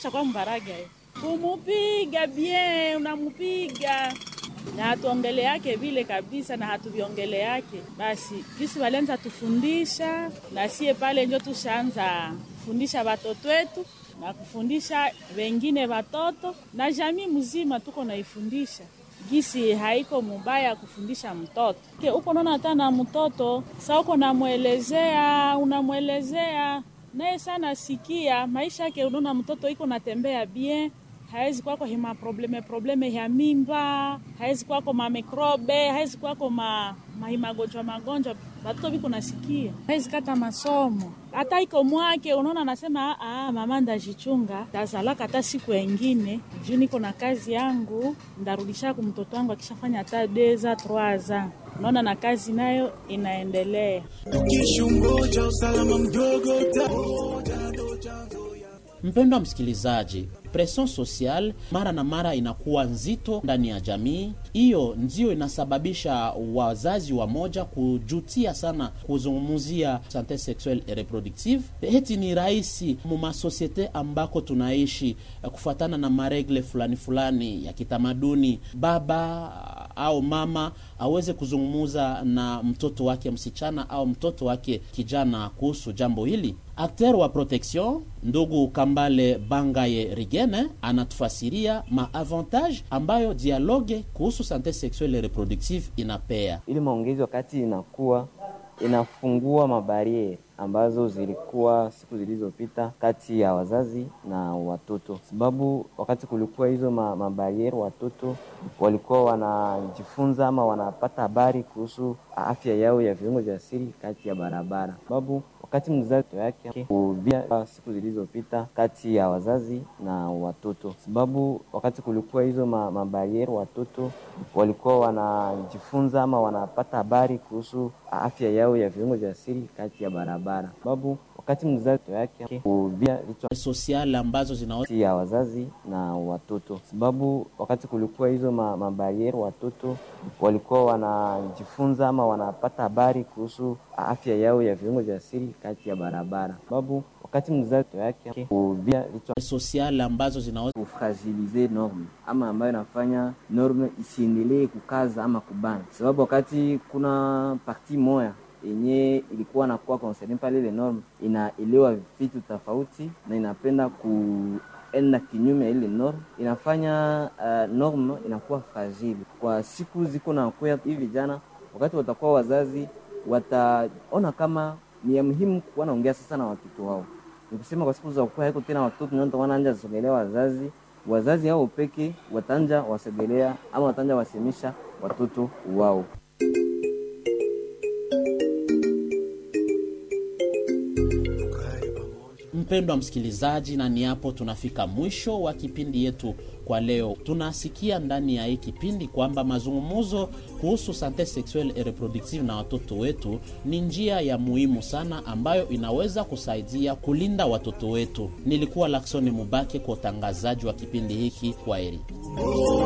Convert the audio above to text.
ushakuwa mbaraga eh. kumupiga bien, unamupiga na hatuongele yake vile kabisa, na hatuviongele yake basi. Kisi walianza tufundisha na sie pale njo tushaanza kufundisha watoto wetu na kufundisha wengine watoto na jamii mzima, tuko naifundisha gisi haiko mubaya kufundisha mtoto Ke, uko naona hata na mtoto sa uko namwelezea, unamwelezea naye sana sikia maisha yake, unaona mtoto iko natembea bien hawezi kwako hima probleme probleme ya mimba, hawezi kwako mamikrobe, hawezi kwako ma, mahimagonjwa magonjwa, batoto biko nasikia, hawezi kata masomo hata iko mwake, unaona anasema ah, mama ndajichunga tazalaka hata siku engine juu niko na kazi yangu, ndarudisha ku mtoto wangu akishafanya hata deza troaza unaona na kazi nayo inaendelea. Ukishungoja usalama mdogo Mpendwa msikilizaji, presion social mara na mara inakuwa nzito ndani ya jamii. Hiyo ndio inasababisha wazazi wa moja kujutia sana kuzungumzia sante sexuelle et reproductive. Heti ni rahisi mumasosiete ambako tunaishi kufuatana na maregle fulani fulani ya kitamaduni, baba au mama aweze kuzungumuza na mtoto wake msichana au mtoto wake kijana kuhusu jambo hili. Akter wa protection ndugu Kambale Bangaye Rigene anatufasiria maavantage ambayo dialogue kuhusu sante sexuelle et reproductive inapea. ili maongezi wakati inakuwa inafungua mabariere ambazo zilikuwa siku zilizopita kati ya wazazi na watoto, sababu wakati kulikuwa hizo ma, mabariere watoto walikuwa wanajifunza ama wanapata habari kuhusu afya yao ya viungo vya siri kati ya barabara, sababu wakati mzazi yake kuvia siku zilizopita kati ya wazazi na watoto, sababu wakati kulikuwa hizo ma, mabariere watoto walikuwa wanajifunza ama wanapata habari kuhusu afya yao ya viungo vya siri kati ya barabara, sababu wakati mzazi yake kuvia vichwa Sosiale ambazo zina kati ya wazazi na watoto, sababu wakati kulikuwa hizo ma, mabariere watoto walikuwa wanajifunza ama wanapata habari kuhusu afya yao ya viungo vya siri kati ya barabara, sababu wakati mzazi yake kuvia vichwa sosiale ambazo zinaweza kufragilize norme ama ambayo inafanya norme isiendelee kukaza ama kubana, sababu wakati kuna parti moya yenye ilikuwa nakuwa concerne pale ile norme inaelewa vitu tofauti na inapenda kuenda kinyume ya ile norme, inafanya uh, norme inakuwa fragile kwa siku ziko na kuya hivi vijana, wakati watakuwa wazazi wataona kama ni ya muhimu kuwa naongea sasa na watoto wao ni kusema kwa siku za kuwa haiko tena watoto ndio wanaanja sogelea wazazi wazazi hao peke watanja wasogelea ama watanja wasemisha watoto wao. Mpendwa msikilizaji, na ni hapo tunafika mwisho wa kipindi yetu kwa leo. Tunasikia ndani ya hii kipindi kwamba mazungumzo kuhusu sante sexuelle et reproductive na watoto wetu ni njia ya muhimu sana ambayo inaweza kusaidia kulinda watoto wetu. Nilikuwa Laksoni Mubake kwa utangazaji wa kipindi hiki. Kwaheri.